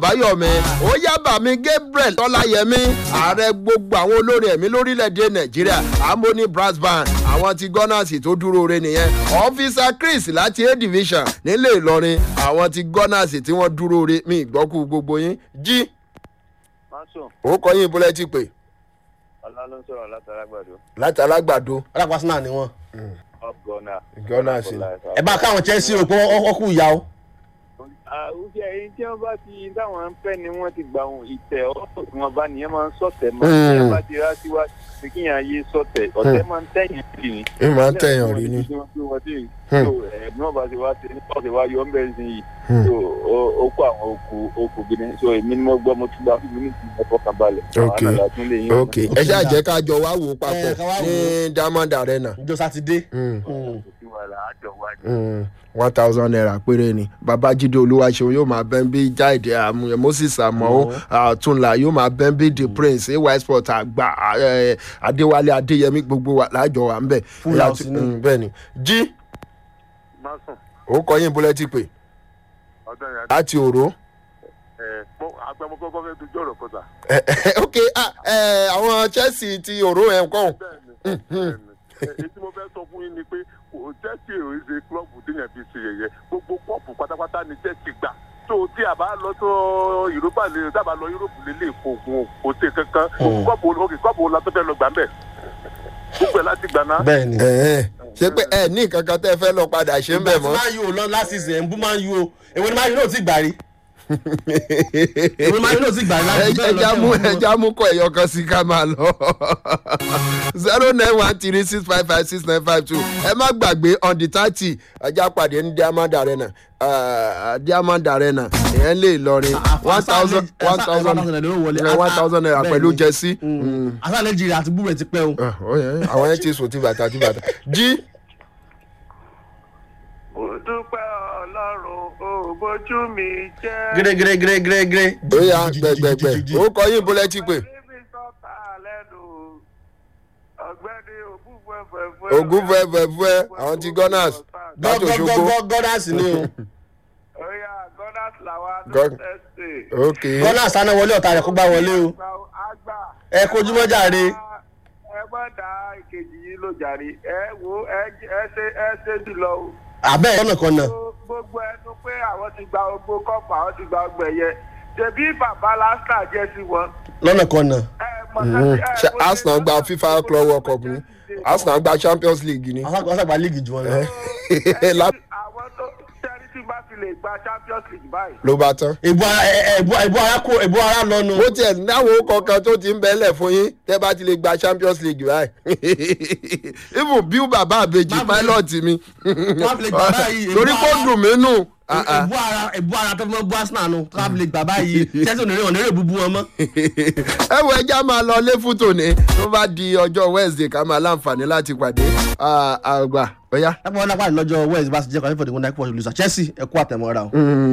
báyọ̀mí ó yábà mi gabriel tọ́láyẹmí ààrẹ gbogbo àwọn olórin ẹ̀mí lórílẹ̀‐èdè nàìjíríà harmony brass band àwọn ti gunners tó dúró re nìyẹn ọ́fíìsà chris láti a division nílé ìlọrin àwọn ti gunners tí wọ́n dúró re mi ìgbọ́kú gbogbo yín jí Máṣọ̀, ó kọ́ yín bólẹ́ ti pè ọlá ló ń sọ̀rọ̀ látàlágbàdo. láti alágbàdo alápàsánà ni wọn. Up gunner. Gunners ni. ẹ bá káwọn chelsea rò pé ọkù ìyá o. Àwùjọ èyí tí wọ́n bá ti táwọn ń fẹ́ ni wọ́n ti gbà wọn ìtẹ̀ ọ̀pọ̀ tí wọ́n bá nìyẹn máa ń sọ̀tẹ̀ mọ́. Mm. Tí wọ́n bá ti rá síwájú pé kí yàn ayé sọ̀tẹ̀ ọ̀tẹ̀ máa ń tẹ̀yìn sí ni. ẹ máa ń tẹ̀yàn rí ni. Hmm. Ẹ̀gbọ́n ọba ti wá sí ní ọ̀sẹ̀ wá yọ ọ́nbẹ̀ sí yìí. Hmm. So, ó- Ó kó àwọn okù okù gidi. So èmi ni mo gbọ́ mo tún bá fún mi ní ìtumọ̀ fọkànbalẹ̀. Ok. Àwọn àlàlà tún lè yín. ok ẹ ṣáà jẹ́ ká jọ wá wò ó papọ̀ Ẹ, ká wá wò ní diamond arena. ìjọ sátidé. Mm. Mm. Mm, one thousand naira péré ni babájídé olúwaṣeun yóò máa bẹ́ẹ̀ bí jáde àmúyẹ moses àmọ́ àtúnlá yóò máa bẹ́ẹ̀ bí the prince ay sport àgbà eh, adéwálé adéyẹmí gbogbo wa láàjọ wa ń bẹ̀. Full house ni. Mm, bẹ́ẹ̀ ni jí Máṣọ̀, ó kọ yín búlẹ́tì pé ọ̀dọ́ yẹn láti òró. ẹ̀ agbẹ́mọ́kọ́kọ́ fẹ́ dojú ọ̀rọ̀ kọta. Eh, eh, ok ah, eh, àwọn chelsea ti òró ẹ̀ ń kọ́ bẹ́ẹ̀ni bẹ́ẹ̀ni èyí tí mo fẹ́ sọ fún yín ni pé kò chelsea ò ń ṣe klọ́ọ̀bù téèyàn fi ṣe yẹ̀yẹ́ gbogbo kọ́ọ̀pù pátápátá ni chelsea gbà tó tí a bá lọ tó europa lè tá a bá lọ europe lè lè kó gun kò tẹ kankan kọ́ọ̀pù òkè kọ́ọ̀pù la tó fẹ́ lọ gbà ń bẹ̀ gbogbo ẹ̀ láti gbà náà. bẹ́ẹ̀ ni. ṣé pé ẹ ní nǹkan kan tẹ́ fẹ́ lọ padà ṣe ń bẹ̀ mọ́. máa yóò lọ láti ṣe ẹ̀ ń bú máa yóò èwo ni máa yóò náà ti gbà rí. èwo ni máa yóò náà ti gbà rí láti bẹ́ẹ̀ ẹja mú ẹja mú kọ ẹyọ kan sí ká máa lọ zero nine one three six five five six nine five two ẹ má gbàgbé on the thirty ẹja pàdé ní diamond arena uh, diamond arena ìyẹn lè lọrin one thousand one thousand one thousand naira pẹ̀lú jẹ́sí. àṣà nàìjíríà àti búrẹ̀ ti pẹ́ o. àwọn yẹn ti sùn tí bàtà tí bàtà jí. mo dúpẹ́ ọlọ́run ò bójú mi jẹ́. gíré gíré gíré gíré gíré. ó yà gbẹgbẹgbẹ ó kọ yín bólẹ́tì pé níbi sọ́tà lẹ́nu ọ̀gbẹ́ni ògúnfẹ́fẹ́ ogun fẹ́fẹ́fẹ́ àwọn ti gunners láti òṣogbo gọ́dásì ni o. Oya Gunners làwa God- ló tẹ̀sí. ok gọ́dásì sáná wọlé ọ̀tá rẹ̀ kó gbá wọlé o. Àgbà. ẹ kojú mọ́ jàre. Ẹ má da ìkejì yìí ló jàre. Ẹ wo ẹ ẹ ṣe ẹ ṣe jùlọ o. àbẹ́ ọ̀nà kan náà. Gbogbo ẹnu pé àwọn ti gba gbogbo kọ́pù àwọn ti gba ọgbẹ̀ yẹ. Ṣèbí bàbá lásìkò jẹ́ sí wọn. lọ́nà kan náà. Ẹ mọ̀ sẹ́sì ẹ ṣe bó ṣe arsenal gba lọ́wọ́ fifa gbogbo club world cup ni arsenal gba champions league ni. àwọn àgbà líìgì jù wọn lọ. La- Àwọn tó ṣẹ́rí tí bá fi lè gba Champions League báyìí. ló bá tán. ìbò ara ẹ- ẹ- ìbò ìbò ara kó ìbò ara lọ́nu. bó tiẹ̀ náwọn orúkọ kan tó ti ń bẹ́lẹ̀ fún yín tẹ́ bá ti lè gba champions league báyìí. even bí bàbá àbèjì Má fi lè- pilot mi. má fi lè gbà báyìí, torí kó ìbú dùn mí nù. Ah, ah. ìbò ara ìbò ara tó fi mọ́ bú arsenal nù tó fi lè gbà báyìí chelsea onírè onírè búbú wọn mọ́. ẹ wo ẹja máa lọ lé fún tòní tó bá di ọjọ́ wednesday ká máa láǹfààní láti pàdé Ah, àgbà ọ̀yá. lápá wọn lápá lọ́jọ́ west bá ti jẹ́ kọ́ni fọ́ọ̀dù wọn náà kí wọ́n lùsà chelsea ẹ̀kú àtẹ̀mọ́ra o.